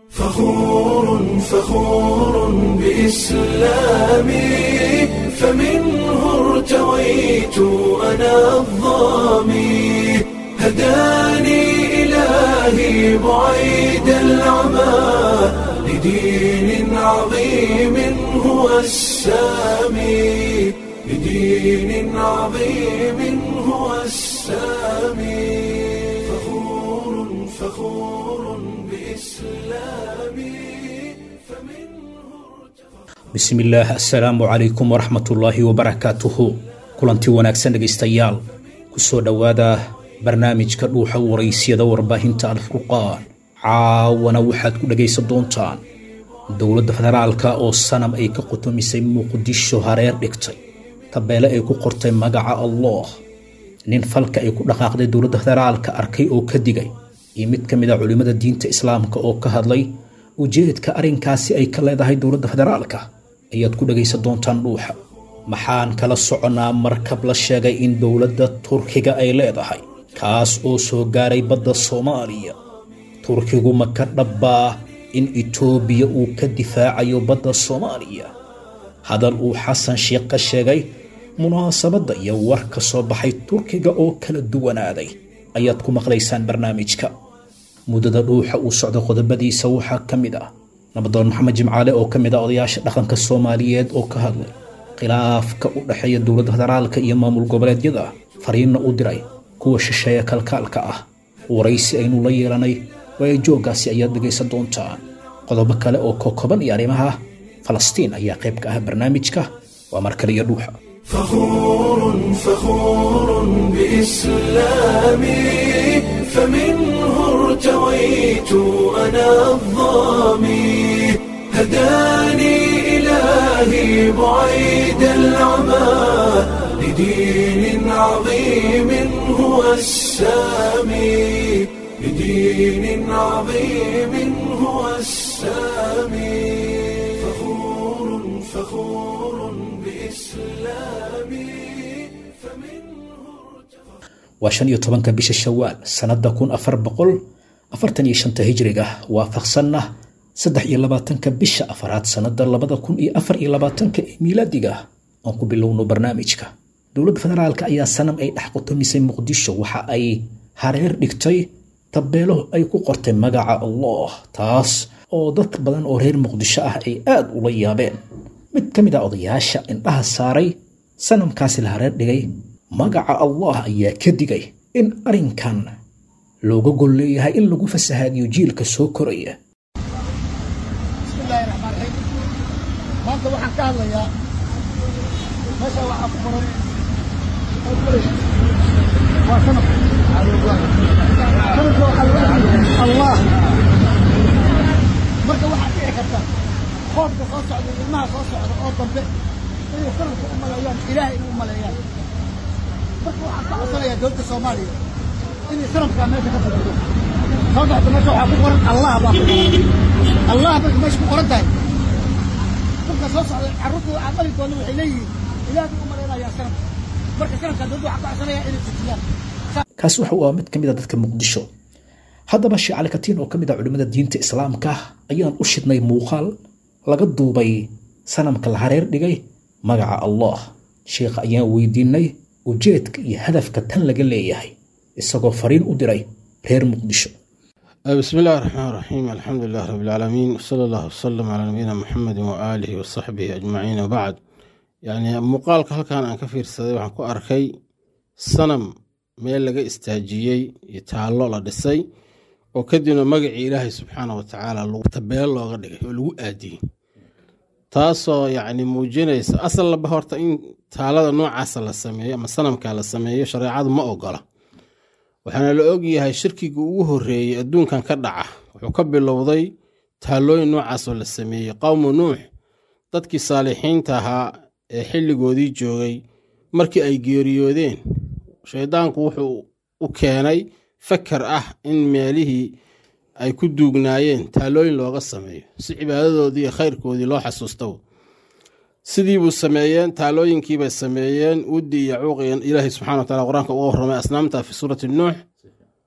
فخور فخور بإسلامي فمنه ارتويت أنا الظامي هداني إلهي بعيد العمى لدين عظيم هو السامي لدين عظيم هو السامي فخور فخور بإسلامي فمنه bismillaah assalaamu calaykum waraxmatullaahi wabarakaatuhu kulanti wanaagsan dhegaystayaal kusoo dhowaada barnaamijka dhuuxa waraysyada warbaahinta alfurqaan caawana waxaad ku dhegaysan doontaan dowladda federaalka oo sanam ay ka qutumisay muqdisho hareer dhigtay tabeele ay ku qortay magaca allah nin falka ay ku dhaqaaqday dowladda federaalka arkay oo ka digay iyo mid ka mid a culimmada diinta islaamka oo ka hadlay ujeedka arrinkaasi ay ka leedahay dowladda federaalka ayaad ku dhegaysan doontaan dhuuxa maxaan kala soconnaa markab la sheegay in dowladda turkiga ay leedahay kaas oo soo gaaray badda soomaaliya turkigu ma ka dhabbaa in itoobiya uu ka difaacayo badda soomaaliya hadal uu xasan sheekh ka sheegay munaasabadda iyo war ka soo baxay turkiga oo kala duwanaaday ayaad ku maqlaysaan barnaamijka muddada dhuuxa uu socdo qodobadiisa waxaa ka mid ah nabadoon maxamed jimcaale oo ka mid ah odayaasha dhaqanka soomaaliyeed oo ka hadlay khilaafka u dhexeeya dowladda federaalka iyo maamul goboleedyada fariinna u diray kuwa shisheeya kalkaalka ah waraysi aynu la yeelanay waayo jooggaasi ayaad dhegaysan doontaan qodobo kale oo kokoban iyo arrimaha falastiin ayaa qayb ka ah barnaamijka waa mar kale iyo dhuuxa فخور فخور بإسلامي فمنه ارتويت أنا الظامي هداني إلهي بعيد العمى لدين عظيم هو السامي لدين عظيم هو السامي فخور فخور بإسلامي فمنه waa shan iyo tobanka bisha shawaal sannadda kun afar boqol afartan iyo shanta hijriga waafaqsanna saddex iyo labaatanka bisha afaraad sannadda labada kun iyo afar iyo labaatanka ee miilaadiga aan ku bilowno barnaamijka dowladda federaalka ayaa sanam ay dhex qutumisay muqdisho waxa ay hareer dhigtay tabeelo ay ku qortay magaca allah taas oo dad badan oo reer muqdisho ah ay aad ula yaabeen mid ka mid a odayaasha indhaha saaray sanamkaasi la hareer dhigay magaca allah ayaa ka digay in arrinkan looga gol leeyahay in lagu fasahaadiyo jiilka soo koraya bismillaahi raxmaan raxiim maanta waxaan ka hadlayaa meesha waxaa ku qoran waa sanad sanadka waxaa lagu dhaxlaya allah marka waxaa dhici karta qoobka soo socda ilmaha soo socda oo dambe inay sanadka u maleeyaan ilaahay inay u maleeyaan marka waxaan ka codsanayaa dowladda soomaaliya inay sanadkaa meesha ka fadhido sababta meesha waxaa ku qoran allah baa ku qoran allah marka meesha ku qoran tahay dadka soo socda carruurta aan dhali doona waxay leeyihiin ilaah bay u malaynayaa sanadka marka sanadkaa dowladda waxaa ka codsanaya inay sujiyaan kaasi waxa uu ah mid ka mid a dadka muqdisho haddaba sheekh cali katiin oo ka mid ah culimmada diinta islaamka ayaan u shidnay muuqaal laga duubay sanamka la hareer dhigay magaca allah sheekha ayaan weydiinay ujeedka iyo hadafka tan laga leeyahay isagoo fariin u diray reer muqdisho بسم الله الرحمن الرحيم الحمد لله رب العالمين وصلى الله وسلم على نبينا محمد وآله وصحبه أجمعين وبعد يعني muuqaalka halkan aan ka fiirsaday waxaan ku arkay sanam meel laga istaajiyey iyo taallo la dhisay oo kadibna magacii ilaahay subxaana wa tacaala tabeel looga dhigay oo lagu aadiyey taasoo yacni muujinaysa asal laba horta in taalada noocaasa la sameeyo ama sanamka la sameeyo shareecadu ma ogola waxaana la ogyahay shirkiga ugu horeeyey adduunkan ka dhaca wuxuu ka bilowday taalooyin noocaasoo la sameeyey qowmu nuux dadkii saalixiinta ahaa ee xilligoodii joogay markii ay geeriyoodeen shaydaanku wuxuu u keenay fakar ah in meelihii ay ku duugnaayeen taalooyin looga sameeyo si cibaadadoodii iyo khayrkoodii loo xasuusto sidiibuu sameeyeen taalooyinkiibay sameeyeen wudi iyo cuuqiyan ilaahay subxana wa taala qur-aanka uga warramay asnaamta fi suurati nuux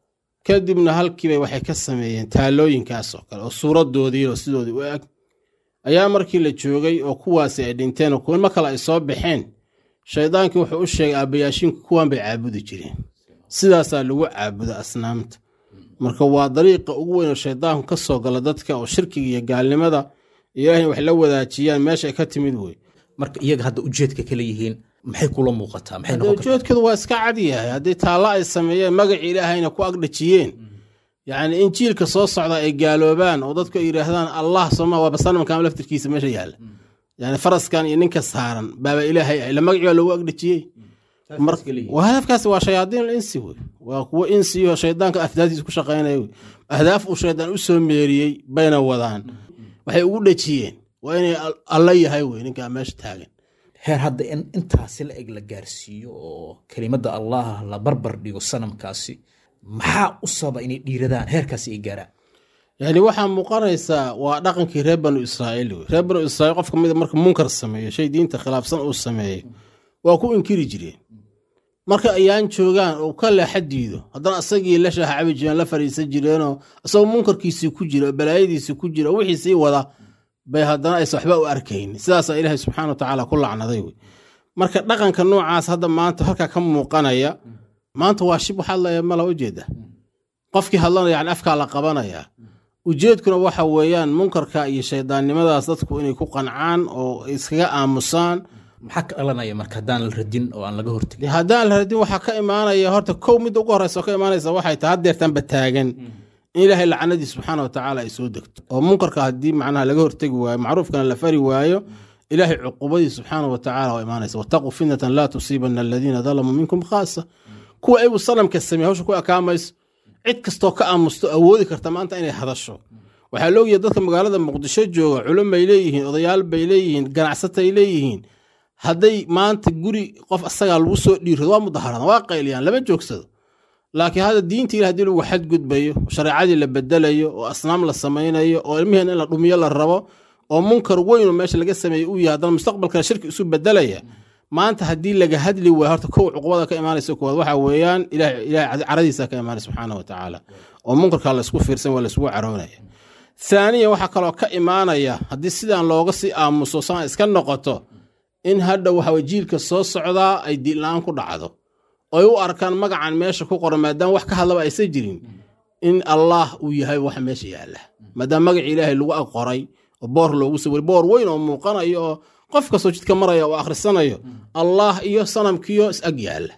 kadibna halkiibay waxay ka sameeyeen taalooyinkaas oo kale oo suuradoodii oo sidoodii u eg ayaa markii la joogay oo kuwaasi ay dhinteen oo kuwanma kale ay soo baxeen shaydaankii wuxuu u sheegay aabbayaashiinku kuwan bay caabudi jireen sidaasaa lagu caabuda asnaamta marka waa dariiqa ugu weyn oo shaydaanku ka soo gala dadka oo shirkiga iyo gaalnimada ilaahayna wax la wadaajiyaan meesha ay ka timid wey marka iyaga hadda ujeedka kala yihiin maxay kula muuqataa maxay noqon kartaa ujeedkoodu waa iska cad yahay haddii taallo ay sameeyeen magacii ilaahayna ku agdhajiyeen yacni in jiilka soo socda ay gaaloobaan oo dadku ay yidhaahdaan allah sooma waaba sanamkan laftirkiisa meesha yaalla yani faraskan iyo ninka saaran baaba ilaahay ah ila magacii baa loogu agdhajiyey Mar- waa hadafkaas waa shayaadiin insi wey waa kuwo insi oo shaydaanka ahdaaftiisa ku shaqaynaya wey ahdaaf uu shaydaan u soo meeriyey bayna wadaan waxay ugu dhajiyeen waa inay al- alla yahay wey ninkaa meesha taagan heer hadda in intaasi la eg la gaarsiiyo oo kelimada allah la barbar dhigo sanamkaasi maxaa u sababa inay dhiiradaan heerkaasi ay gaaraan yani waxaa muuqanaysaa waa dhaqankii reer banu israa'iil wey reer banu israiil qof kamida marka munkar sameeyo shay diinta khilaafsan uu sameeyo waa ku inkiri jireen marka ayaan joogaan oo ka leexa diido haddana asagii la shaaha cabi jireen la fariisan jireenoo isagoo munkarkiisii ku jira oo balaayadiisii ku jira oo wixii sii wada bay haddana aysan waxba u arkayn sidaasaa ilaahay subxaana wa tacaala ku lacnaday wey marka dhaqanka noocaas hadda maanta halkaa ka muuqanaya maanta waa shib waxaad leeyahay mala ujeeda qofkii hadlana yani afkaa la qabanaya ujeedkuna waxa weeyaan munkarka iyo shaydaannimadaas dadku inay ku qancaan oo iskaga aamusaan maxaa ka dhalanaya marka haddaan la radin oo aan laga hortegin dee haddaan la radin waxaa ka imaanaya horta kow midda ugu horeysa oo ka imaanaysa waxay tahay haddeertanba taagan in ilaahay lacnadiis subxaana wa tacaala ay soo degto oo munkarka haddii macnaha laga hortegi waayo macruufkana la fari waayo ilaahay cuqubadii subxaana wa tacaala waa imaanaysa wataquu fitnatan laa tusiibana aladiina dalamuu minkum khaasa kuwa iyagu sanamka sameeye hawsha ku ekaamayso cid kastoo ka aamusto awoodi karta maanta inay hadasho waxaa la ogyahay dadka magaalada muqdisho jooga culumay leeyihiin odayaal bay leeyihiin ganacsatay leeyihiin hadday maanta guri qof asagaa lagu soo dhiirado waa mudaharada waa qayliyaan lama joogsado laakiin hadda diinta ilah hadii lagu xadgudbayo shareecadii la bedelayo oo asnaam la samaynayo oo ilmiheen in la dhumiyo la rabo oo munkar weyn oo meesha laga sameeyey uu yahay haddana mustaqbalkana shirki isu bedelaya maanta haddii laga hadli waayo horta kow cuqubada ka imaanaysa koowaad waxa weeyaan ilaah- ilaahay caradiisa ka imaanay subxaana wa tacaala oo munkarka laysku fiirsan waa laysgu caroonaya thaaniyan waxaa kaloo ka imaanaya haddii sidaan looga sii aamuso saan iska noqoto in hadha waxa jiilka soo socdaa ay diinla-aan ku dhacdo oy u arkaan magacan meesha ku qoran maadaama wax ka hadlaba aysan jirin in allah uu yahay waxa meesha yaalla maadaama magaci ilaahay lagu ag qoray oo boor loogu sawir boor weyn oo muuqanayo oo qof kastoo jidka maraya oo akhrisanayo allah iyo sanamkiyo is ag yaalla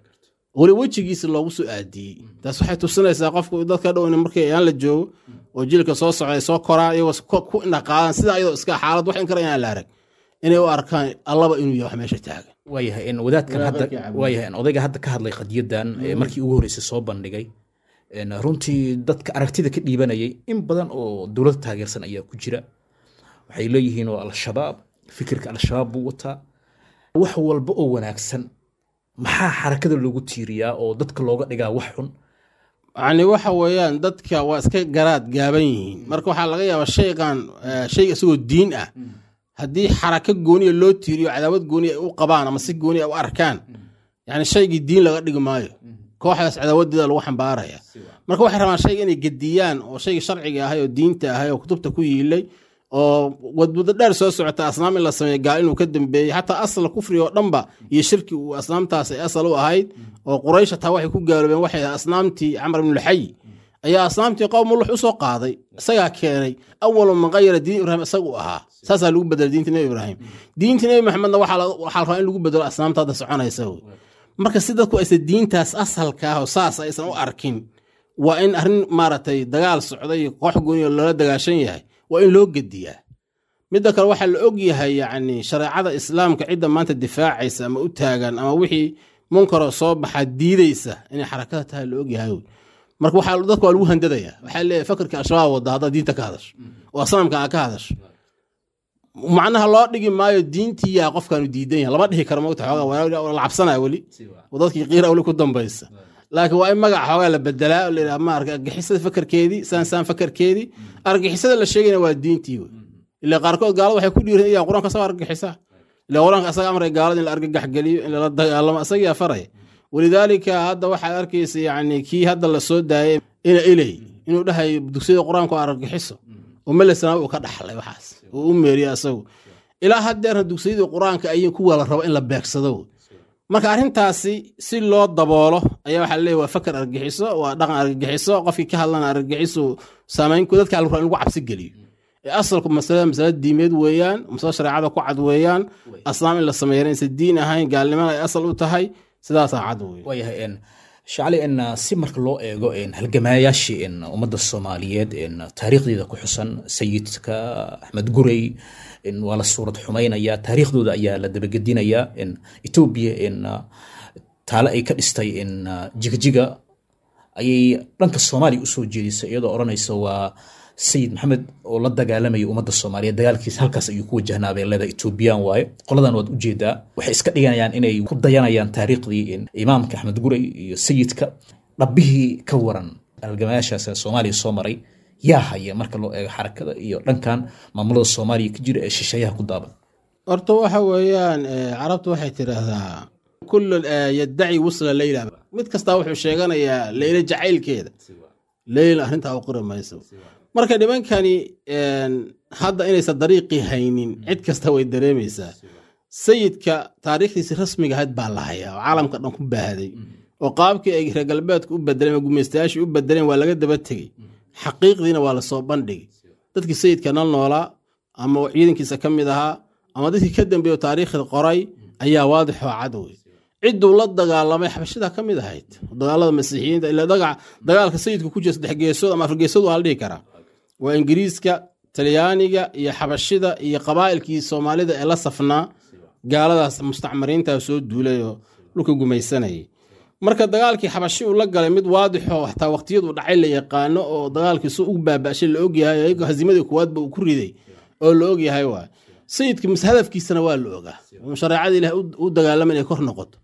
weli wejigiisa loogu soo aadiyey taas waxay tusinaysaa qofku dadka dhow in markii ayaan la joogo oo jilka soo socda ay soo koraan iyagoo ku- ku indhaqaadan sida iyadoo iska xaalad wax in kara inaan la arag inay u arkaan allaba inuu yahay wax meesha taagan waayahay in wadaadkan hadda Wadaadkii cabdi. waayahay in odayga hadda ka hadlay qadiyadan ee markii ugu horreysay soo bandhigay een, runtii dadka aragtida ka dhiibanayay in badan oo dowladda taageersan ayaa ku jira waxay leeyihiin oo al-shabaab fikirka al-shabaab buu wataa wax walba oo wanaagsan maxaa xarakada loogu tiiriyaa oo dadka looga dhigaa wax xun yani waxa weeyaan dadka waa iska garaad gaaban yihiin marka waxaa laga yaabaa shaygan eh, shayga isagoo diin ah haddii xarako gooniya loo tiiriyo cadaawad gooniya ay u qabaan ama si gooniya ay u arkaan yani shaygii diin laga dhigi maayo kooxdaas cadaawadeeda lagu xambaaraya marka waxay rabaan shayga inay gediyaan oo shaygii sharciga ahay oo diinta ahay oo kutubta ku yiilay oo wadmuddo dheer soo socota asnaam in la sameeyo gaal inuu ka dambeeyey xataa asla kufriga oo dhanba iyo shirki uu asnaamtaas ay asal u ahayd oo quraysh hataa waxay ku gaaloobeen waxay ahayd asnaamtii camar ibnulxayi ayaa asnaamtii qowm mulux u soo qaaday isagaa keenay awalu man qayara diin ibraahim isagu ahaa saasaa lagu bedelay diinta nebi ibraahim diinta nebi maxamedna waxaa la waxaa la rabaa in lagu bedelo asnaamta hadda soconaysa wey marka si dadku aysan diintaas asalka ah oo saas aysan u arkin waa in arrin maaragtay dagaal socday iyo koox gooniyo loola dagaashan yahay waa in loo gediyaa midda kale waxaa la og yahay yacni shareecada islaamka cidda maanta difaacaysa ama u taagan ama wixii munkaroo soo baxa diidaysa inay xarakada tahay la og yahay wey. marka waxaa dadka waa lagu handadaya waxaa leeyahay fakarka al-shabaab wada haddaad diinta ka hadasho oo sanamka aad ka hadasho macnaha loo dhigi maayo diintiyaa qofkaanu diidan yahay lama dhihi karo mogta xoogaa waa waa la cabsanaya weli oo dadkii qiira weli ku dambaysa laakiin waa in magaca xoogaa la bedelaa oo la yidhaha ma arka argixisada fakarkeedii saan saan fakarkeedii argixisada la sheegayna waa diintii wey ilaa qaarkood gaalada waxay ku dhiiran iyaan qur-aanka asagoo argagixisa ilaa qur-aanka asaga amray gaalada in la argagax geliyo in lala dagaalamo asagaa faraya walidaalika hadda waxaad arkaysa yani kii hadda lasoo daayay ina iley inuu dhahay dugsiyada qur-aanku argagixiso oo melesna uu ka dhaxlay waxaas uu u meeriye asagu ilaa haddeerna dugsiyadii qur-aanka ayay kuwa la rabo in la beegsado marka arrintaasi si loo daboolo ayaa waxaa leeyahy waa fakar argagixiso waa dhaqan argagixiso qofkii ka hadlana argagixiso saamaynku dadka la rabo in lagu cabsi geliyo ee asalku masalada masala diimeed weeyaan masalo shareecada ku cad weeyaan asnaam in la sameeyana insa diin ahayn gaalnimana ay asal u tahay sidaasaa cad wey waayahay n shacli n si marka loo eego n halgamaayaashii n ummadda soomaaliyeed n taariikhdeeda ku xusan sayidka axmed gurey n waa la suurad xumaynaya taariikhdooda ayaa la dabagedinaya n etoobiya n taale ay ka dhistay n jigjiga ayay dhanka soomaaliya usoo jeedisay iyadoo odhanaysa waa sayid maxamed oo la dagaalamaya ummadda soomaaliyeed dagaalkiisa halkaas ayuu ku wajahnaa bay leedahay etoobiyaan waaye qoladan waad ujeedaa waxay iska dhiganayaan inay ku dayanayaan taariikhdii imaamka axmed gurey iyo sayidka dhabbihii ka waran halgamayaashaas ee soomaaliya soo maray yaa haya marka loo eego xarakada iyo dhankan maamulada soomaaliya ka jira ee shisheeyaha ku daaban horta waxa weeyaan carabtu waxay tidhaahdaa kullu yaddaci wusla leyla mid kastaa wuxuu sheeganayaa leyla jacaylkeeda leyla arrintaa u qori mayso marka nimankani hadda inaysan dariiqii haynin cid kasta way dareemaysaa sayidka taariikhdiisi rasmiga ahayd baa la hayaa oo caalamka dhan ku baahday oo qaabkii ay reer galbeedku u bedeleen gumeystayaashii u bedeleen waa laga daba tegey xaqiiqdiina waa lasoo bandhigay dadkii sayidka nal noolaa ama ciidankiisa ka mid ahaa ama dadkii ka dambeeyo taariikhda qoray ayaa waadixoo cad wey cidduu la dagaalamay xabashidaa ka mid ahayd dagaalada masiixiyiinta ila dagaalka sayidku ku jira saddex geesood ama afar geesood waa la dhihi karaa waa ingiriiska talyaaniga iyo xabashida iyo qabaa'ilkii soomaalida ee la safnaa gaaladaas mustacmariinta soo duulay oo dhulka gumaysanayay marka dagaalkii xabashi uu la galay mid waadixo hataa waqtiyadu dhacay la yaqaano oo dagaalkii su ugu baaba'shay la ogyahay ayagoo hazimadii kuwaadba uu ku riday oo la ogyahay waay sayidka hadafkiisana waa la ogaa shareecada ilaah u dagaalama inay kor noqoto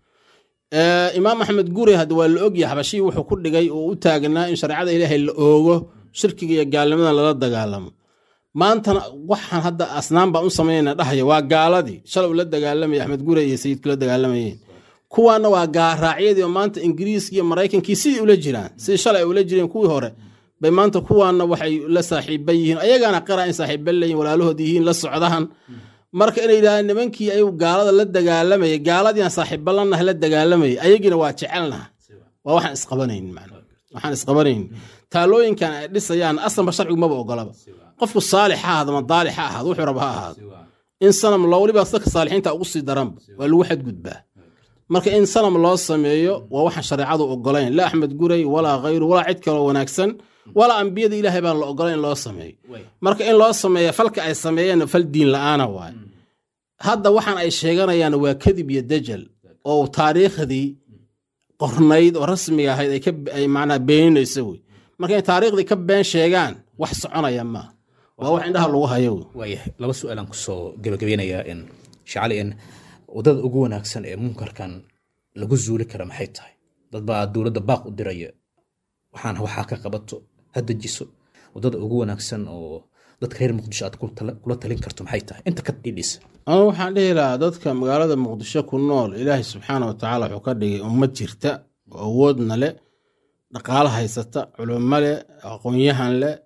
imaam axmed gure hadda waa la ogyahay xabashii wuxuu ku dhigay oo u taagnaa in shareecada ilaahay la oogo shirkiga iyo gaalnimadan lala dagaalamo maantana waxaan hadda asnaan baan u samaynayna dhahaya waa gaaladii shalay ula dagaalamaya axmed gure iyo sayidku la dagaalamayeen kuwaana waa gaaraacyadii oo maanta ingiriiska iyo maraykankii sidii ula jiraan sidii shalay ay ula jireen kuwii hore bay maanta kuwaana waxay la saaxiiba yihiin ayagaana qira in saaxiiba leeyihin walaalahood yihiin la socdahan marka inay yidhahdaan nimankii ayagu gaalada la dagaalamayay gaaladiiaan saaxiiba lanahay la dagaalamayay ayagiina waa jecelnaha waa waxaan isqabanayn macna waxaan isqabanayn taalooyinkan ay dhisayaan asanba sharcigu maba ogolaba qofku saalix ha ahaado ama daalix ha ahaado wuxuu raba ha ahaado in sanam loo weliba dadka saalixiinta ugu sii daranba waa lagu xadgudbaa marka in sanam loo sameeyo waa waxaan shareecadu ogolayn la axmed gurey walaa khayru walaa cid kaloo wanaagsan walaa ambiyada ilaahay baan la ogolayn in loo sameeyo marka in loo sameeya falka ay sameeyeen fal diin la-aana waay hadda waxaan ay sheeganayaan waa kadib iyo dajal oo taariikhdii qornayd oo rasmiga ahayd ay macnaa beeninayso wey marka inay taariikhdii ka been sheegaan wax soconaya maaha waa wax indhaha lagu hayo wey waayahay laba su-aalaan kusoo gabagabeynayaa in shacali in waddada ugu wanaagsan ee munkarkan lagu zuuli kara maxay tahay dad baa dowladda baaq u diraya waxaan waxaa ka qabato ha dejiso waddada ugu wanaagsan oo dadka reer muqdisho aad kula talin karto maxay tahay inta ka dhidhisa anu waxaan dhihi lahaa dadka magaalada muqdisho ku nool ilaahay subxaana wa tacaala wuxuu ka dhigay ummad jirta oo awoodna leh dhaqaalo haysata culimo leh aqoon-yahan leh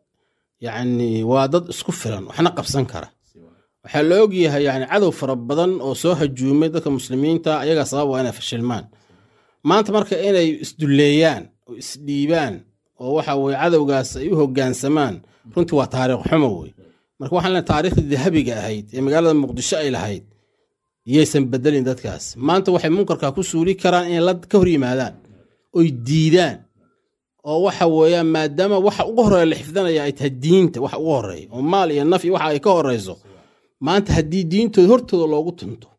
yacni waa dad isku filan waxna qabsan kara waxaa la ogyahay yani cadow fara badan oo soo hajuumay dadka muslimiinta ayagaa sabab waa inay fashilmaan maanta marka inay isdulleeyaan oo isdhiibaan oo waxa weye cadowgaas ay u hogaansamaan runtii waa taariikh xumo wey marka waxaan leeay taariikhdii dahabiga ahayd ee magaalada muqdisho ay lahayd yaysan bedelin dadkaas maanta waxay munkarka ku suuli karaan inay la ka hor yimaadaan oy diidaan oo waxa weeyaan maadaama waxa ugu horeeya la xifdanaya ay tahay diinta waxa ugu horeeya oo maal iyo naf iyo waxa ay ka horeyso maanta haddii diintooda hortooda loogu tunto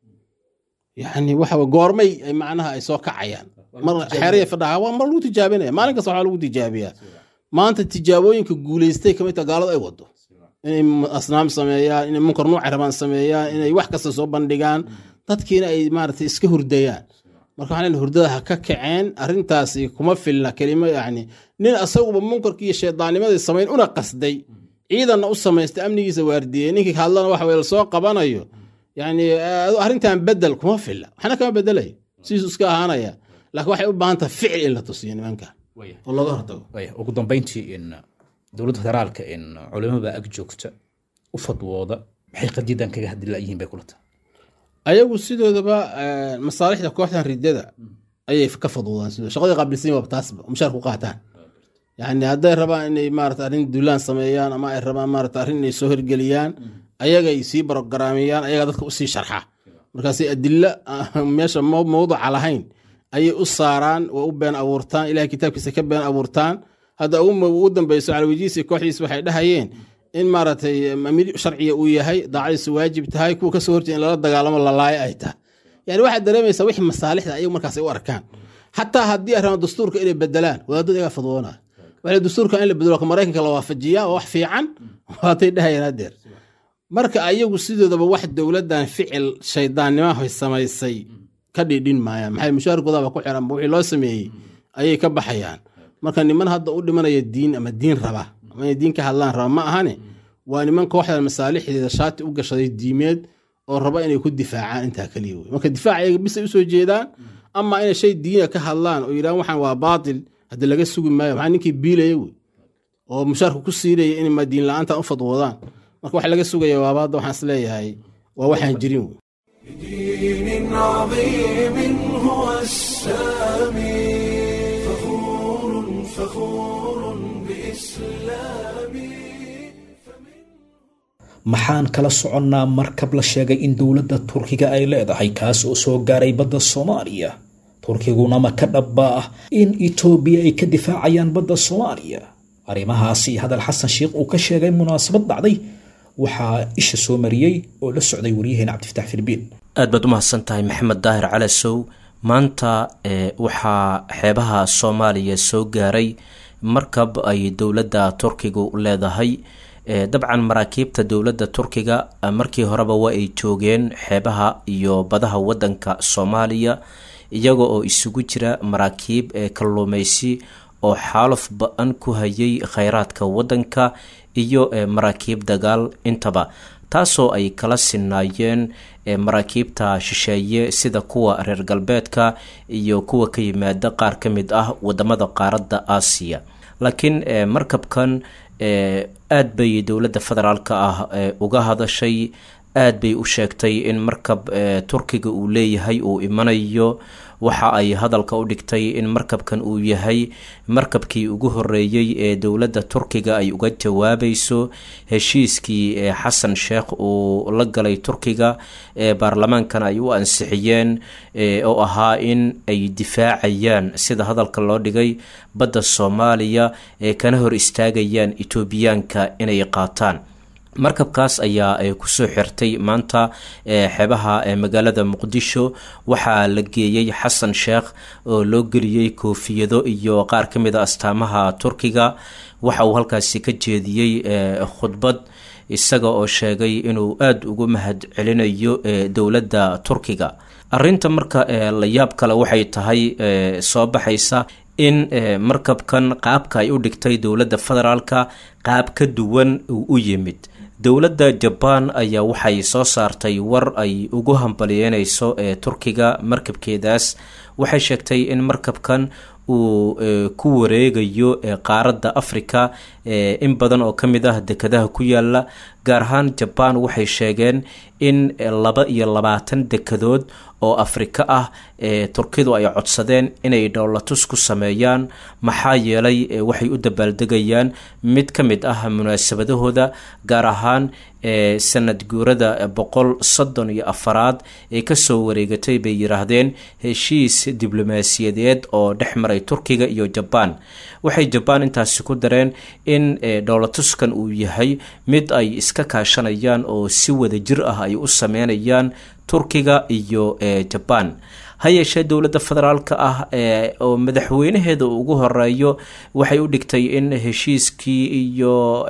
yani waxa goormay ay macnaha ay soo kacayaan mar xeeraya fadhaha waa mar lagu tijaabinaya maalin kasta waxaa lagu tijaabiyaa maanta tijaabooyinka guulaystay kamid ta gaaladu ay wado inay asnaam sameeyaan inay munkar nuuca rabaan sameeyaan inay wax kasta soo bandhigaan dadkiina ay maarata iska hurdayaan marka waxaan leeyahay hurdada ha ka kaceen arrintaasi kuma filna kelimo yacni nin asaguba munkarkii iyo shaydaannimadii samayn una qasday ciidanna u samaystay amnigiisa waardiyey ninkii hadlana waxa weye lasoo qabanayo yacni arrintan bedel kuma filla waxna kama bedelayo sidiisu iska ahaanaya laakiin waxay u baahan tahay ficil in la tusiyo nimanka oo looga hortago Waya, ugu dambeyntii in dowladda federaalka in culimada ag joogta u fadwooda maxay qadiidan kaga hadli laayihiin bay kula tahay ayagu sidoodaba eh, masaalixda kooxdan ridada ayay ka fadwudaan sidoo shaqadii qaabilsan waa taasba oo mushaar ku qaataan yani hadday rabaan inay maarata arrin duulaan sameeyaan ama ay rabaan maarata arrin inay soo hirgeliyaan ayagay sii barogaraamiyaan ayagaa dadka usii sharxa markaasay adilo ah, meesha mow- mowduca lahayn ayay u saaraan waa u been abuurtaan ilahay kitaabkiisa ka been abuurtaan hadda ugu ugu dambeyso calawijiisi kooxdiis waxay dhahayeen in maaragtay amiir sharciga uu yahay daacadiisu waajib tahay kuwa kasoo horjeeda in lala dagaalamo lalaayo ay tahay yani waxaad dareemaysaa wixii masaalixda ayagu markaas ay u arkaan xataa haddii ay rabaan dastuurka inay bedelaan wadaadada iyagaa fadwoonaa waxay dastuurka in la bedelo ka maraykanka la waafajiyaa waa wax fiican waatay dhahayeen hadeer marka ayagu sidoodaba wax dowladan ficil shaydaannimahay samaysay ka dhidhin maayaan maxay mushaarkoodaba ku xiran wixii loo sameeyey ayay ka baxayaan marka niman hadda u dhimanaya diin ama diin raba ama inay diin ka hadlaan raba ma ahane waa niman kooxdan masaalixdeeda shaati u gashaday diimeed oo raba inay ku difaacaan intaa keliya wey marka difaac ayaga bisay usoo jeedaan ama inay shay diina ka hadlaan oo yidhahan waxaan waa baatil haddi laga sugi maayo maxaa ninkii biilaya wey oo mushaarka ku siinaya in ma diin la-aanta u fadwoodaan marka wax laga sugaya waabaadda waxaan is leeyahay waa waxaan jirin wey دين عظيم هو السامي فخور فخور بإسلامي maxaan kala soconnaa markab la sheegay in dowladda turkiga ay leedahay kaas oo soo gaaray badda soomaaliya turkiguna ma ka dhabba ah in itoobiya ay ka difaacayaan badda soomaaliya arrimahaasi hadal xasan sheikh uu ka sheegay munaasabad dhacday waxaa isha soo mariyey oo la socday waryaheena cabdifatax filbiin aad baad u mahadsan tahay maxamed daahir calasow maanta ee waxaa xeebaha soomaaliya soo gaaray markab ay dowladda turkigu leedahay ee dabcan maraakiibta dowladda turkiga markii horeba waa ay joogeen xeebaha iyo badaha wadanka soomaaliya iyaga oo isugu jira maraakiib ee kalluumeysi oo xaaluf ba-an ku hayay kheyraadka wadanka iyo maraakiib dagaal intaba taasoo ay kala sinaayeen maraakiibta shisheeye sida kuwa reer galbeedka iyo kuwa ka yimaada qaar ka mid ah wadamada qaaradda aasiya laakiin markabkan aad bay dowladda federaalk ah uga hadashay aad bay u sheegtay in markab turkiga uu leeyahay uu imanayo waxa ay hadalka u dhigtay in markabkan uu yahay markabkii ugu horeeyey ee dowladda turkiga ay uga jawaabayso heshiiskii xasan sheekh uu la galay turkiga ee baarlamaankana ay u ansixiyeen oo ahaa in ay difaacayaan sida hadalka loo dhigay badda soomaaliya ee kana hor istaagayaan etoobiyaanka inay qaataan markabkaas ayaa kusoo xirtay maanta xeebaha magaalada muqdisho waxaa la geeyey xasan sheekh oo loo geliyey koofiyado iyo qaar ka mid a astaamaha turkiga waxa uu halkaasi ka jeediyey khudbad isaga oo sheegay inuu aada ugu mahad celinayo dowladda turkiga arinta marka la yaab kale waxay tahay soo baxaysa in markabkan qaabka ay u dhigtay dowladda federaalka qaab ka duwan uu u yimid dowladda jabaan ayaa waxay soo saartay war ay ugu hambaliyeyneyso ee turkiga markabkeedaas waxay sheegtay in markabkan uu ku wareegayo qaaradda africa in badan oo ka mid ah dekadaha ku yaala gaar ahaan jabaan waxay sheegeen in laba iyo labaatan dekadood oo afrika ah ee turkidu ay codsadeen inay dhowlatus ku sameeyaan maxaa yeelay waxay u dabaaldegayaan mid ka mid ah munaasabadahooda gaar ahaan ee sanad guurada boqol soddon iyo afaraad ee kasoo wareegatay bay yiraahdeen heshiis diblomaasiyadeed oo dhex maray turkiga iyo jabaan waxay jabaan intaasi ku dareen in dhowlatuskan uu yahay mid ay iska kaashanayaan oo si wada jir ah ay u sameynayaan turkiga iyo jabaan ha yeeshee dowladda federaalka ah oo madaxweynaheeda ugu horeeyo waxay u dhigtay in heshiiskii iyo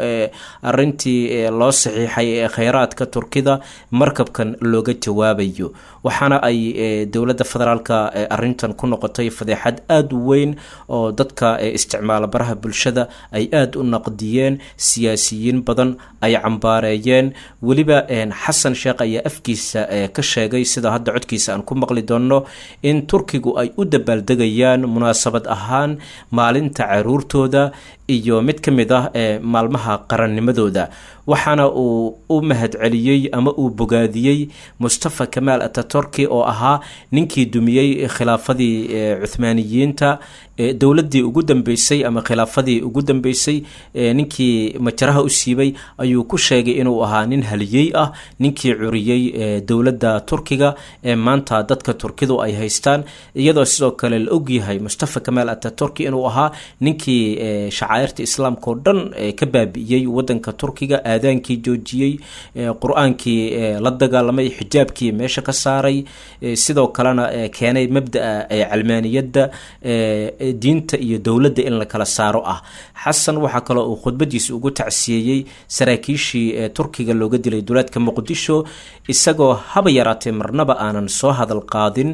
arintii loo saxiixay ee kheyraadka turkida markabkan looga jawaabayo waxaana ay dowladda federaalka arintan ku noqotay fadeexad aada u weyn oo dadka isticmaala baraha bulshada ay aada u naqdiyeen siyaasiyiin badan ay cambaareeyeen weliba xasan sheekh ayaa afkiisa ka sheegay sida hadda codkiisa aan ku maqli doonno in turkigu ay u dabaaldegayaan munaasabad ahaan maalinta caruurtooda iyo mid ka mid ah ee maalmaha qarannimadooda waxaana uu u mahadceliyey ama uu bogaadiyey mustafa kamaal ataturki oo ahaa ninkii dumiyey khilaafadii cuhmaaniyiinta dowladii ugu dambeysay ama khilaafadii ugu dambeysay ninkii majaraha u siibay ayuu ku sheegay inuu ahaa nin haliyey ah ninkii curiyey dowladda turkiga ee maanta dadka turkidu ay haystaan iyadoo sidoo kale la ogyahay mustafa kamaal ataturki inuu ahaa ninkii shacairta islaamka oo dhan ka baabi'iyey wadanka turkiga aadaankii joojiyey qur-aankii la dagaalamay xijaabkii meesha ka saaray sidoo kalena keenay mabdaa calmaaniyadda diinta iyo dowladda in la kala saaro ah xasan waxaa kaloo uu khudbadiisa ugu tacsiyeeyey saraakiishii turkiga looga dilay duleedka muqdisho isagoo haba yaraatee marnaba aanan soo hadal qaadin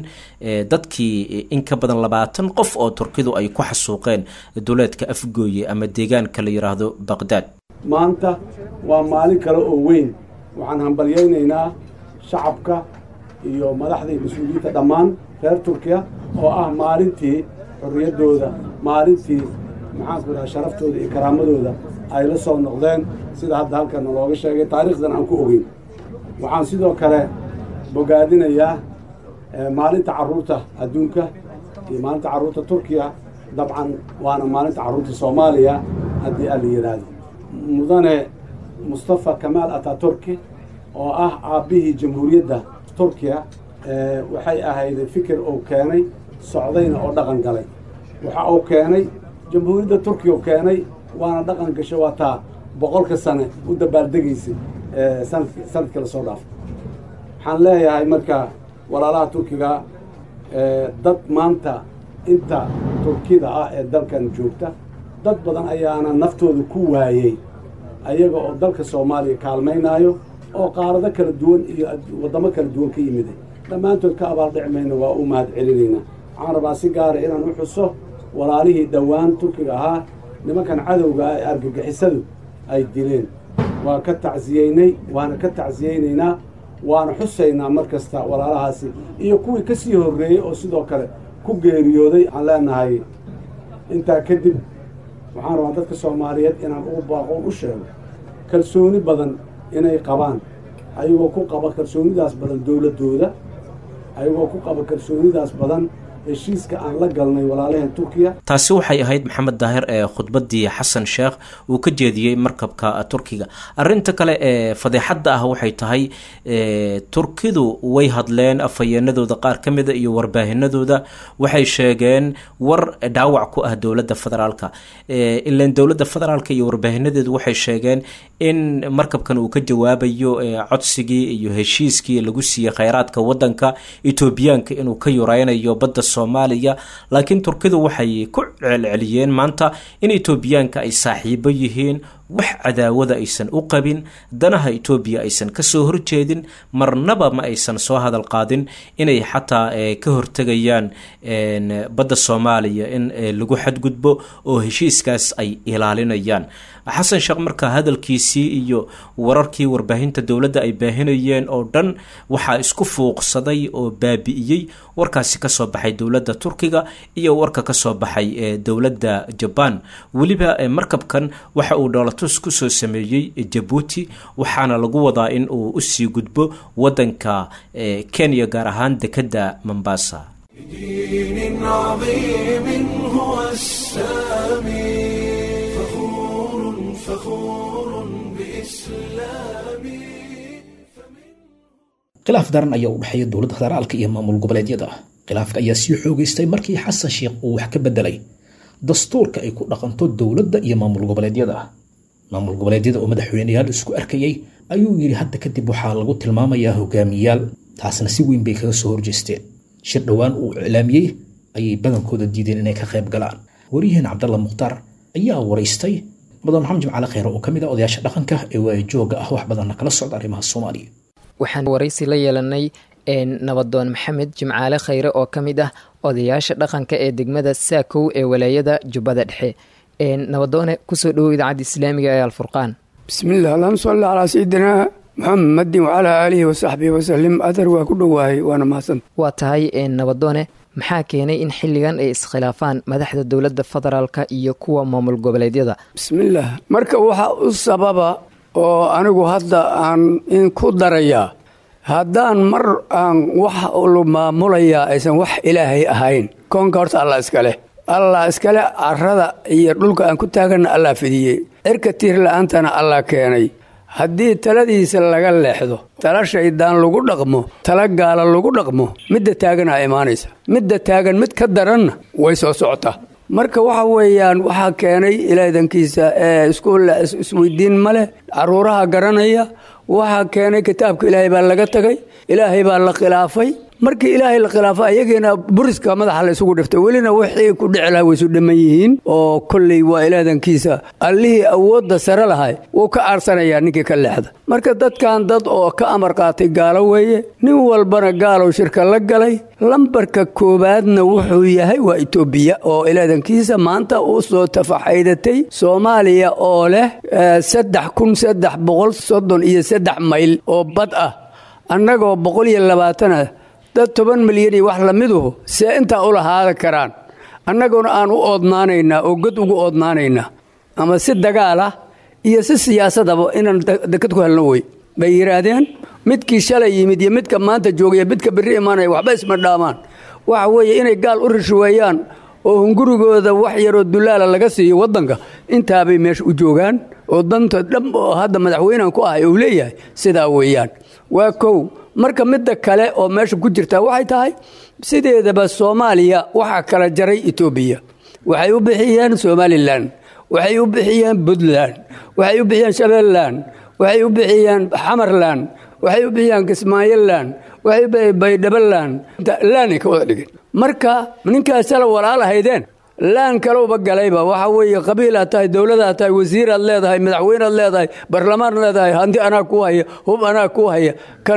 dadkii in ka badan labaatan qof oo turkidu ay ku xasuuqeen duleedka afgooye ama deegaanka la yidhaahdo baqdaad maanta waa maalin kale oo weyn waxaan hambalyaynaynaa shacabka iyo madaxda iyo mas-uuliyiinta dhammaan reer turkiya oo ah maalintii xorriyaddooda maalintii maxaanku idhaha sharaftooda iyo karaamadooda ay la soo noqdeen sida hadda halkana looga sheegay taariikhdan aan ku ogeyn waxaan sidoo kale bogaadinayaa maalinta carruurta adduunka iyo maalinta carruurta turkiya dabcan waana maalinta carruurta soomaaliya haddii aan la yidhaahdo mudane mustafa kamaal ataturki oo ah aabbihii jamhuuriyadda turkiya waxay ahayd fikir uu keenay socdayna oo dhaqan galay waxa uu keenay jamhuuriyadda turkiya u keenay waana dhaqan gasho waa taa boqolka sane u dabaaldegaysay sanadk sanadkii lasoo dhaafay waxaan leeyahay marka walaalaha turkiga dad maanta inta turkida ah ee dalkan joogta dad badan ayaana naftooda ku waayey ayaga oo dalka soomaaliya kaalmaynaayo oo qaarado kala duwan iyo waddamo kala duwan ka yimiday dhammaantood ka abaaldhici mayna waa u mahad celinaynaa waxaan rabaa si gaara inaan u xuso walaalihii dhowaan turkiga ahaa nimankan cadowga ah ee argagixisadu ay dileen waa ka tacsiyeynay waana ka tacsiyeynaynaa waana xusaynaa mar kasta walaalahaasi iyo kuwii ka sii horreeyey oo sidoo kale ku geeriyooday waxaan leenahay intaa kadib waxaan rabaa dadka soomaaliyeed inaan ugu baaqoon u sheego kalsooni badan inay qabaan ayagoo ku qaba kalsoonidaas badan dowladdooda ayagoo ku qaba kalsoonidaas badan heshiiska aan la galnay walaalaheen turkiya taasi waxay ahayd maxamed daahir ee khudbadii xasan sheekh uu ka jeediyey markabka turkiga arinta kale ee fadeexadda ah waxay tahay turkidu way hadleen afhayeenadooda qaar ka mida iyo warbaahinadooda waxay sheegeen war dhaawac ku ah dowladda federaalka ilan dowladda federaalka iyo warbaahinadeedu waxay sheegeen in markabkan uu ka jawaabayo codsigii iyo heshiiskii lagu siiyey kheyraadka wadanka etoobiyaanka inuu ka yureynayo badda soomaaliya laakiin turkidu waxay ku celceliyeen maanta in etoobiyaanka ay saaxiibo yihiin wax cadaawada aysan u qabin danaha etoobiya aysan kasoo horjeedin marnaba ma aysan soo hadal qaadin inay xataa ka hortegayaan badda soomaaliya in lagu xadgudbo oo heshiiskaas ay ilaalinayaan xasan sheekh markaa hadalkiisii iyo wararkii warbaahinta dowladda ay baahinayeen oo dhan waxaa isku fuuqsaday oo baabi'iyey warkaasi kasoo baxay dowladda turkiga iyo warka kasoo baxay dowladda jabaan weliba markabkan waxa uu dhoolatus kusoo sameeyey jabuuti waxaana lagu wadaa in uu usii gudbo wadanka kenya gaar ahaan dekedda mombasa بدين عظيم هو السامي فخور فخور بإسلامي khilaaf daran ayaa u dhexeeya dowladda federaalka iyo maamul goboleedyada khilaafka ayaa sii xoogeystay markii xasan sheekh uu wax ka bedelay dastuurka ay ku dhaqanto dowladda iyo maamul goboleedyada maamul goboleedyada oo madaxweyneyaal isku arkayay ayuu yidhi hadda kadib waxaa lagu tilmaamayaa hogaamiyaal taasna si weyn bay kaga soo horjeesteen shir dhowaan uu iclaamiyey ayay badankooda diideen inay ka qayb galaan wariyaheen cabdalla mukhtaar ayaa waraystay mudan maxamed jimcaale kheyre oo ka mid ah odayaasha dhaqanka ee waayajooga ah wax badanna kala socda arrimaha soomaaliya waxaan waraysi la yeelanay nabadoon maxamed jimcaale khayre oo ka mid ah odayaasha dhaqanka ee degmada saakow ee walaayada jubbada dhexe nabadoone kusoo dhowow idaacadda islaamiga ee alfurqaan bismiillah allahuma salli calaa sayidinaa muxamedin wacalaa aalihi wasaxbihi wasalim adar waa ku dhowaayay waana mahadsan waa tahay nabadoone maxaa keenay in xilligan ay iskhilaafaan madaxda dowladda federaalka iyo kuwa maamul goboleedyada bismillaah marka waxaa u sababa oo anigu hadda aan in ku darayaa haddaan mar aan wax lu maamulayaa aysan wax ilaahay ahayn koonka horta allah iskaleh allah iskale carada iyo dhulka aan ku taaganna allah fidiyey cirka tiir la-aantana allah keenay haddii taladiisa laga leexdo tala shaydaan lagu dhaqmo tala gaala lagu dhaqmo midda taaganaa imaanaysa midda taagan mid ka daranna way soo socotaa marka waxa weeyaan waxaa keenay ilaadankiisa ee iskuulla isweydiin ma leh caruuraha garanaya waxaa keenay kitaabka ilaahay baa laga tagay ilaahay baa la khilaafay markii ilaahay la khilaafo ayagiina buriska madaxa la isugu dhiftay welina wixii ku dhici laha waysu dhamman yihiin oo kolley waa ilaadankiisa allihii awoodda sare lahay wuu ka aarsanayaa ninkii ka leexda marka dadkan dad oo ka amar qaatay gaalo weeye nin walbana gaalow shirka la galay lambarka koowaadna wuxuu yahay waa etoobiya oo ilaadankiisa maanta u soo tafaxaydatay soomaaliya oo leh saddex kun saddex boqol soddon iyo saddex mayl oo bad ah annagoo boqol iyo labaatan ah dad toban milyan iyo wax lamiduhu see intaa u lahaada karaan annaguna aan u oodnaanaynaa oo god ugu oodnaanaynaa ama si dagaalah iyo si siyaasadaba inaan dekad ku helno wey bay yidhaahdeen midkii shalay yimid iyo midka maanta joogaya midka berri imaanaya waxba isma dhaamaan waxa weeye inay gaal u rishweeyaan oo hungurigooda wax yaroo dulaala laga siiyo waddanka intaabay meesha u joogaan oo danta dham oo hadda madaxweynehan ku ahay uu leeyahay sidaa weeyaan waa kow marka midda kale oo meesha ku jirtaa waxay tahay sideedaba soomaaliya waxaa kala jaray etoobiya waxay u bixiyeen somalilan waxay u bixiyeen puntland waxay u bixiyeen shabeelland waxay u bixiyeen xamarland waxay u bixiyeen kismaayoland waxay u bixiyeen baydhabaland laanay ka wada dhigeen marka ninkaas sala walaalahaydeen laan kalowba galayba waxa weeye qabiilaad tahay dowladaad tahay wasiiraad leedahay madaxweynead leedahay barlamaan leedahay hanti anaa ku haya hub anaa ku haya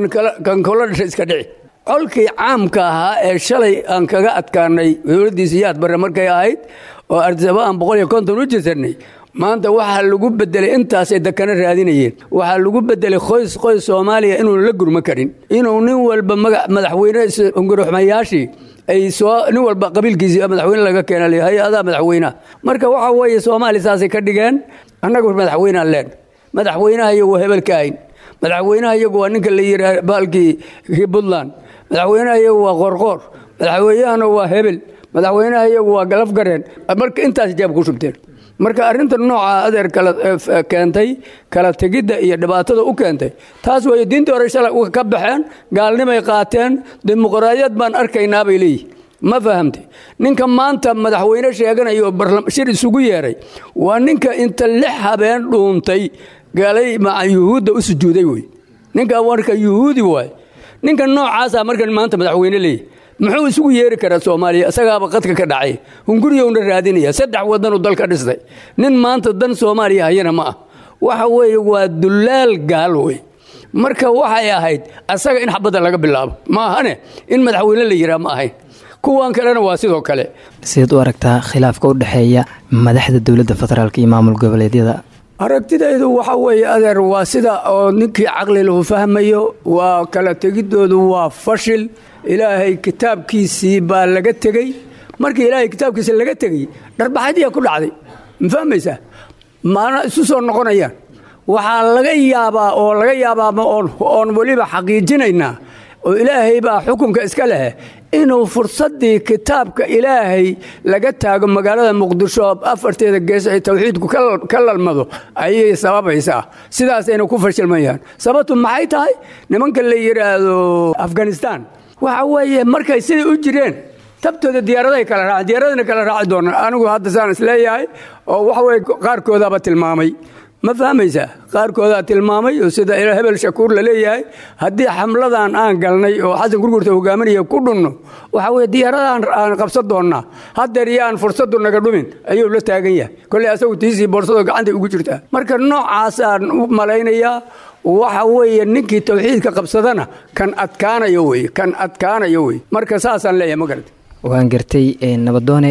kan kula dhasha iska dhici colkii caamka ahaa ee shalay aan kaga adkaanay dowladdiisa yaad barre markay ahayd oo ardisaba aan boqol iyo konton u jirsanay maanta waxaa lagu bedelay intaasay dakana raadinayeen waxaa lagu bedelay qoys qoys soomaaliya inuun la gurma karin inuu nin walba madaxweyne unguruxmayaashii ay soo nin walba qabiilkiisii madaxweyne laga keena hay-adaa madaxweynaha marka waxa weeye soomaaliya saasay ka dhigeen annagu madaxweynaan leen madaxweynaha iyagu waa hebel ka ayn madaxweynaha iyagu waa ninka la yidhaah baalkii puntland madaxweynaha iyagu waa qorqoor madaxweynahana waa hebel madaxweynaha iyagu waa galafgareen marka intaas jeeb ku shubteen marka arrinta nooca adeer kala keentay kala tegidda iyo dhibaatada u keentay taas weeye diintii hore shalay ka baxeen gaalnimay qaateen dimuqraadiyad baan arkaynaa bay leeyihin ma fahamtay ninka maanta madaxweyne sheeganaya oo shir isugu yeeray waa ninka inta lix habeen dhuuntay galay maca yuhuudda u sujuuday wey ninka marka yuhuudi waay ninka noocaasaa markan maanta madaxweyne leeyahy muxuu isugu yeeri karaa soomaaliya isagaaba qadka ka dhacay hunguriyowna raadinaya saddex wadanuu dalka dhistay nin maanta dan soomaaliya hayana ma ah waxa weeye waa dullaal gaal wey marka waxay ahayd asaga in xabadda laga bilaabo ma ahane in madaxweyne la yiraa ma ahayn kuwan kalena waa sidoo kale sidaad u aragtaa khilaafka u dhexeeya madaxda dowladda federaalk iyo maamul goboleedyada aragtidaydu waxa weeye adeer waa sida oo ninkii caqli lahu fahmayo waa kala tegidoodu waa fashil ilaahay kitaabkiisii baa laga tegey markii ilaahay kitaabkiisa laga tegey dharbaxadiyaa ku dhacday ma fahmaysaa maana isu soo noqonayaan waxaa laga yaabaa oo laga yaabaa oon weliba xaqiijinaynaa oo ilaahay baa xukunka iska leh inuu fursaddii kitaabka ilaahay laga taago magaalada muqdisho afarteeda gees ay tawxiidku ka lalmado ayay sababaysaa sidaasayna ku fashilmayaan sababtu maxay tahay nimanka la yidhaahdo afghanistan waxa weeye markay siday u jireen tabtooda diyaaradahay kala raaceen diyaaradana kala raaci doonaan anigu hadda saan isleeyahay oo waxa weye qaarkoodaaba tilmaamay ma fahmaysaa qaarkoodaa tilmaamay oo sida hebel shakuur la leeyahay haddii xamladan aan galnay oo xasan gurgurta hogaaminaya ku dhunno waxa weye diyaaradan aan qabsan doonnaa haddeer iyo aan fursaddu naga dhumin ayuu la taagan yahay kolley asagu tiisii boorsado gacantay ugu jirtaa marka noocaasaan u malaynayaa waxa weeye ninkii tawxiidka qabsadana kan adkaanayo wey kan adkaanayo wey marka saasaan leeyahay ma garata waan gartay nabadoone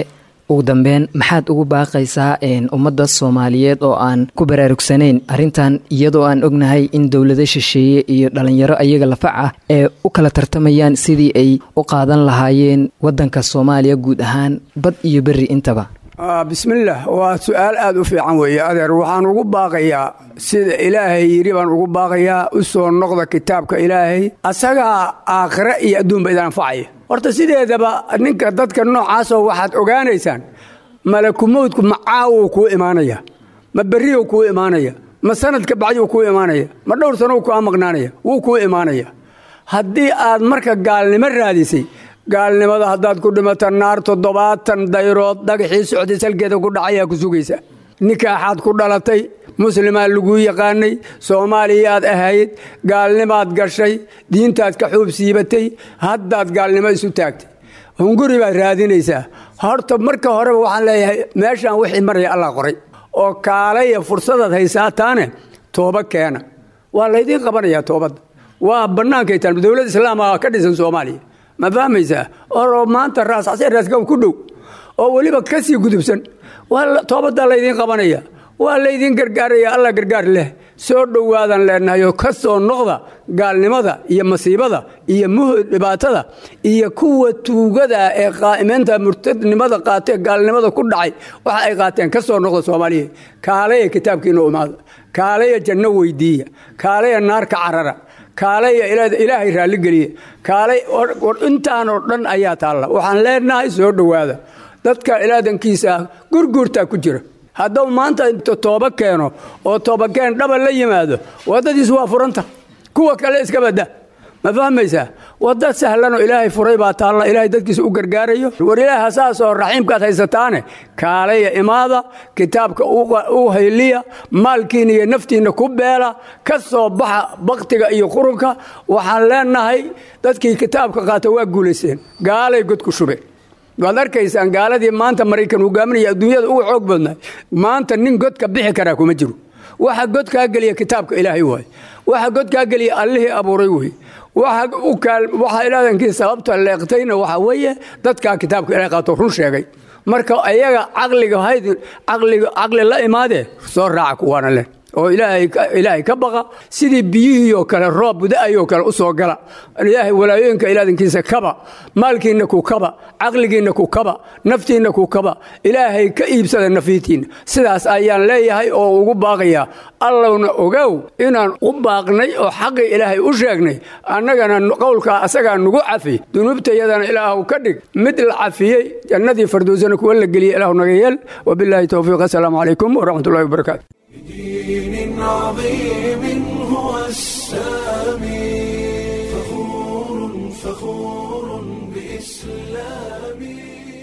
ugu dambeyn maxaad ugu baaqaysaa ummadda soomaaliyeed oo aan ku baraarugsanayn arrintan iyadoo aan ognahay in dowlado shisheeye iyo dhalinyaro ayaga lafac ah ee u kala tartamayaan sidii ay u qaadan lahaayeen waddanka soomaaliya guud ahaan bad iyo berri intaba bismillaah waa su-aal aada u fiican weeye adeer waxaan ugu baaqayaa sida ilaahay yidhi baan ugu baaqayaa u soo noqda kitaabka ilaahay asagaa aakhire iyo adduunba idin anfacaya horta sideedaba ninka dadka noocaasoo waxaad ogaanaysaan malakumowdku ma caawuu kuu imaanaya ma berriyuu kuu imaanaya ma sanadka bacdiuu kuu imaanaya ma dhowr sanow kaa maqnaanaya wuu kuu imaanaya haddii aad marka gaalnimo raadisay gaalnimada haddaad ku dhimata naar toddobaatan dayrood dhagaxii socday salkeeda ku dhacayaa ku sugaysa nikaaxaad ku dhalatay muslimaa laguu yaqaanay soomaaliyaad ahayd gaalnimaad gashay diintaad ka xuub siibatay haddaad gaalnimo isu taagtay hunguri baad raadinaysaa horta marka horeba waxaan leeyahay meeshaan wixii maraya allah qoray oo kaalaya fursadaad haysaataane tooba keena waa laydiin qabanayaa toobadda waa bannaankay taan dowlad islaama ka dhisan soomaaliya ma fahmaysaa oo maanta raascasee raasgaw ku dhow oo weliba ka sii gudubsan waa toobaddaa laydiin qabanaya waa laydiin gargaaraya allah gargaar leh soo dhowaadan leenahayo ka soo noqda gaalnimada iyo masiibada iyo muhud dhibaatada iyo kuwa tuugada ee qaaimeynta murtadnimada qaatee gaalnimada ku dhacay waxa ay qaateen ka soo noqda soomaaliya kaalaya kitaabkiina umaada kaalaya janno weydiiya kaalaya naar ka carara kaalaya ilaahay raalligeliya kaalay intaanoo dhan ayaa taalla waxaan leenahay soo dhowaada dadka ilaadankiisa ah gurguurtaa ku jira hadduu maanta inta tooba keeno oo toobakeen dhaba la yimaado waddadiisu waa furanta kuwa kale iska badda ma fahmaysaa wadda sahlanoo ilaahay furay baa taalla ilaahay dadkiisa u gargaarayo war ilaaha saasoo raxiimkaad haysataane kaalaya imaada kitaabka u hayliya maalkiina iyo naftiinna ku beela ka soo baxa baktiga iyo qurunka waxaan leenahay dadkii kitaabka qaata waa guulaysteen gaalay god ku shubeen waad arkaysaan gaaladii maanta maraykan hogaaminaya adduunyada uga xoog badnay maanta nin godka bixi karaa kuma jiro waxa godkaa geliya kitaabka ilaahay waay waxa godkaa geliya allihii abuuray wey waxa ilaahankii sababta leeqtayna waxa weeye dadkaa kitaabka ilahay qaato run sheegay marka ayaga caqliga hayd caqli la imaadee soo raaca kuwaana leh oo ilaahay ka baqa sidii biyihiioo kale roob buda'ayoo kale u soo gala ilaahay walaayooyinka ilaadankiisa kaba maalkiinna ku kaba caqligiinna ku kaba naftiinna ku kaba ilaahay ka iibsada nafiitiinna sidaas ayaan leeyahay oo ugu baaqayaa allowna ogow inaan u baaqnay oo xaqii ilaahay u sheegnay annagana qowlkaa asagaa nugu cafi dunuubtayadana ilaahu ka dhig mid la cafiyey jannadii fardoosana kuwa la geliyey ilaahu naga yeel wabilaahi towfiiq assalaamu calaykum waraxmatullahi wabarakaatu دين عظيم هو السامي فخور فخور بإسلامي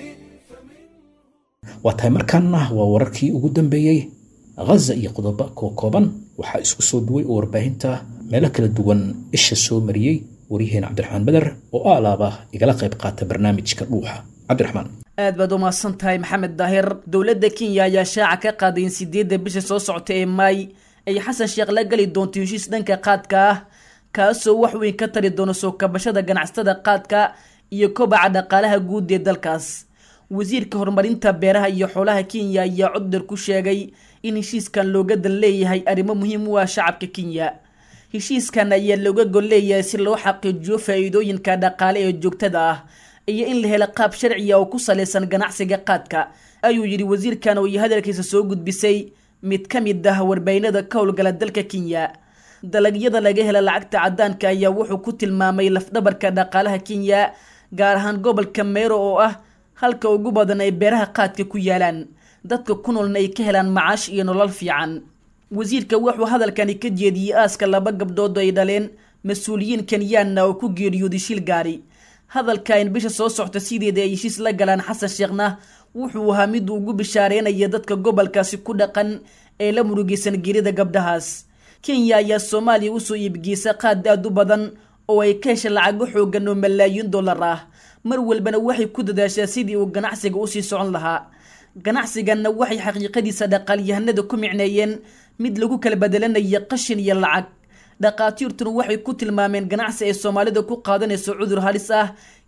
waa tahay markaana waa wararkii ugu dambeeyey ghaza iyo qodobo kookooban waxaa isku soo duway oo warbaahinta meelo kala duwan isha soo mariyey waryaheena cabdiraxmaan beder oo aalaaba igala qayb qaata barnaamijka dhuuxa cabdiraxmaan aad baad u mahadsan tahay maxamed daahir dowladda kenya ayaa shaaca ka qaaday in sideedda bisha soo socota ee maay ay xasan sheekh la geli doonto heshiis dhanka qaadka ah kaasoo wax weyn ka tari doono soo kabashada ganacsatada qaadka iyo kobaca dhaqaalaha guud ee dalkaas wasiirka horumarinta beeraha iyo xoolaha kenya ayaa codar ku sheegay in heshiiskan looga dan leeyahay arrimo muhiim u ah shacabka kenya heshiiskan ayaa looga gol leeyahay si loo xaqiijiyo faa-iidooyinka dhaqaale ee joogtada ah iyo in la helo qaab sharciya oo ku salaysan ganacsiga qaadka ayuu yidhi wasiirkan oo iyo hadalkiisa soo gudbisay mid ka mid ah warbaahinada ka howlgala dalka kenya dalagyada laga hela lacagta caddaanka ayaa wuxuu ku tilmaamay lafdhabarka dhaqaalaha kenya gaar ahaan gobolka meero oo ah halka ugu badan ay beeraha qaadka ku yaalaan dadka ku noolna ay ka helaan macaash iyo nolol fiican wasiirka wuxuu hadalkani ka jeediyey aaska laba gabdhood oo ay dhaleen mas-uuliyiin kenyaanna oo ku geeriyooday shil gaari hadalka in bisha soo socta sideeda ay heshiis la galaan xasan sheekhna wuxuu ahaa mid ugu bishaareynaya dadka gobolkaasi ku dhaqan ee la murugeysan geerida gabdhahaas kenya ayaa soomaaliya usoo iibgeysa qaad aad u badan oo ay ka hesha lacago xoogan oo malaayiin dollar ah mar walbana waxay ku dadaashaa sidii uu ganacsiga usii socon lahaa ganacsiganna waxay xaqiiqadiisa dhaqaalyahanada ku micneeyeen mid lagu kala bedelanaya qashin iyo lacag dhaqaatiirtuna waxay ku tilmaameen ganacsi ay soomaalida ku qaadanayso cudur halis ah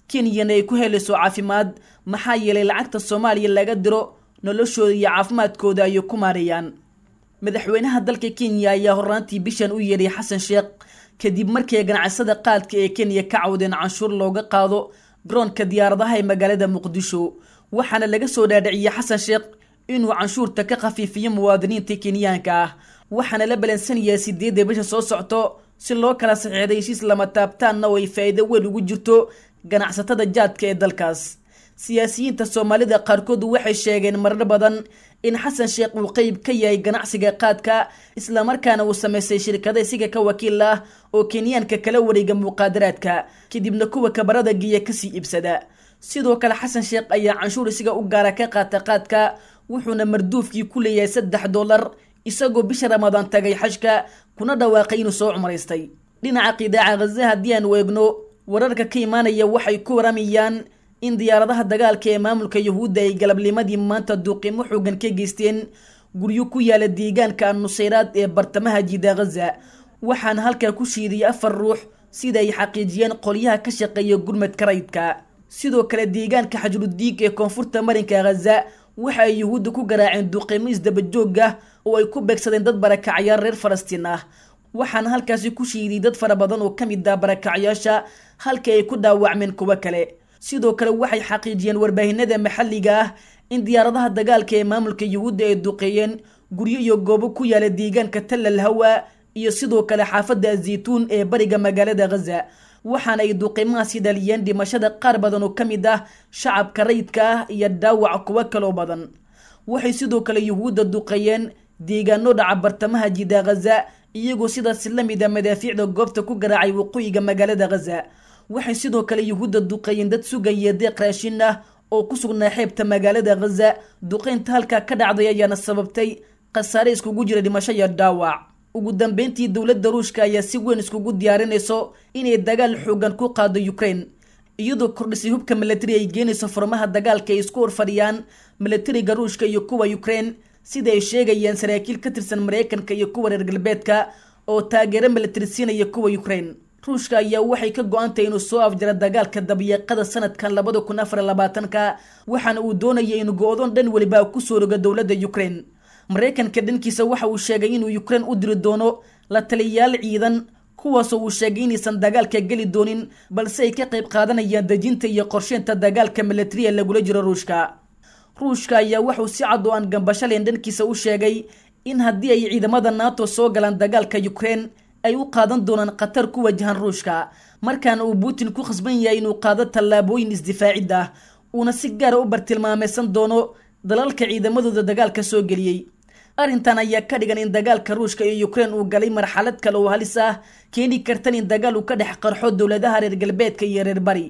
kenyana ay ku helayso caafimaad maxaa yeelay lacagta soomaaliya laga diro noloshooda iyo caafimaadkooda ayay ku maareeyaan madaxweynaha dalka kenya ayaa horraantii bishan u yeedhay xasan sheekh kadib markii ganacsada qaadka ee kenya ka cawdeen canshuur looga qaado garoonka diyaaradaha ee magaalada muqdisho waxaana laga soo dhaadhiciyey xasan sheekh inuu canshuurta ka khafiifiyo muwaadiniinta kenyaanka ah waxaana la balansanyahay sideedda bisha soo socto si loo kala saxiixday heshiis lama taabtaanna oo ay faa'iido weyn ugu jirto ganacsatada jaadka ee dalkaas siyaasiyiinta soomaalida qaarkood waxay sheegeen marar badan in xasan sheekh uu qeyb ka yahay ganacsiga qaadka islamarkaana uu samaystay shirkada isiga ka wakiil ah oo kenyaanka kala wareega muqaadaraadka kadibna kuwa kabarada geeya kasii iibsada sidoo kale xasan sheekh ayaa canshuur isiga u gaara ka qaata qaadka wuxuuna marduufkii ku leeyahay saddex dollar isagoo bisha ramadaan tagay xajka kuna dhawaaqay inuu soo cumraystay dhinaca qidaaca khaza haddii aanu eegno wararka ka imaanaya waxay ku waramayaan in diyaaradaha dagaalka ee maamulka yuhuudda ay galabnimadii maanta duuqiimo xoogan ka geysteen guryo ku yaala deegaanka annusayraad ee bartamaha jida khaza waxaana halkaa ku shiidiyay afar ruux sida ay xaqiijiyeen qolyaha ka shaqeeya gurmadka rayidka sidoo kale deegaanka xajrudiig ee koonfurta marinka khaza waxa ay yuhuudda ku garaaceen duuqiimo isdabajoog ah oo ay ku beegsadeen dad barakacyaal reer falastiin ah waxaana halkaasi ku shiiday dad fara badan oo ka mid ah barakacyaasha halkii ay ku dhaawacmeen kuwo kale sidoo kale waxay xaqiijiyeen warbaahinada maxalliga ah in diyaaradaha dagaalka ee maamulka yuhuudda ay duqeeyeen guryo iyo goobo ku yaala deegaanka tallal hawa iyo sidoo kale xaafadda azaytuun ee bariga magaalada khaza waxaana ay duqiimahaasi dhaliyeen dhimashada qaar badan oo ka mid ah shacabka rayidka ah iyo dhaawac kuwo kaloo badan waxay sidoo kale yuhuudda duqeeyeen deegaano dhaca bartamaha jida khaza iyagoo sidaasi la mid a madaafiicda goobta ku garaacay waqooyiga magaalada khaza waxay sidoo kale yuhuudda duqeeyeen dad sugaya deeq raashin ah oo ku sugnaa xeebta magaalada khaza duqeynta halkaa ka dhacday ayaana sababtay khasaare iskugu jira dhimasho iyo dhaawac ugu dambeyntii dowladda ruushka ayaa si weyn iskugu diyaarinayso inay dagaal xoogan ku qaado ukraine iyadoo kordhisay hubka milatari ay geenayso furmaha dagaalka ay isku horfadhiyaan milatariga ruushka iyo kuwa ukraine sida ay sheegayaan saraakiil ka tirsan maraykanka iyo kuwa reer galbeedka oo taageero milatari siinaya kuwa ukraine ruushka ayaa waxay ka go-antay inuu soo afjaro dagaalka dabyeeqada sanadkan labada kun afar labaatanka waxaana uu doonaya inuu go-doon dhan weliba kusoo roga dowladda ukraine maraykanka dhankiisa waxa uu sheegay inuu ukraine u diri doono la taliyayaal ciidan kuwaasoo uu sheegay inaysan dagaalka geli doonin balse ay ka qayb qaadanayaan dejinta iyo qorsheynta dagaalka milatariya lagula jiro ruushka ruushka ayaa wuxuu si cad oo aan gambashaleyn dhankiisa u sheegay in haddii ay ciidamada nato soo galaan dagaalka ukraine ay u qaadan doonaan khatar ku wajahan ruushka markaana uu putin ku khasban yahay inuu qaado tallaabooyin isdifaacid ah uuna si gaara u bartilmaameysan doono dalalka ciidamadooda dagaalka soo geliyey arrintan ayaa ka dhigan in dagaalka ruushka iyo ukraine uu galay marxalad kale oo halis ah keeni kartan in dagaal uu ka dhex qarxo dowladaha reer galbeedka iyo reer bari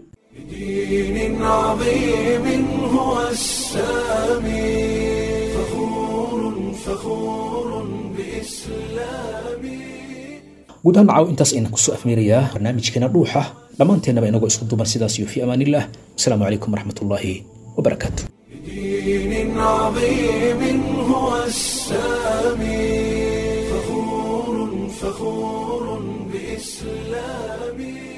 بدين عظيم هو السامي فخور فخور بإسلامي guud ahaan macaw intaas aynan kusoo afmeerayaa barnaamijkeena dhuuxa dhammaanteennaba inagoo isku duban sidaas iyo fi amaanillah wasalaamu calaykum waraxmatullaahi wabarakaatu بدين عظيم هو السامي فخور فخور بإسلامي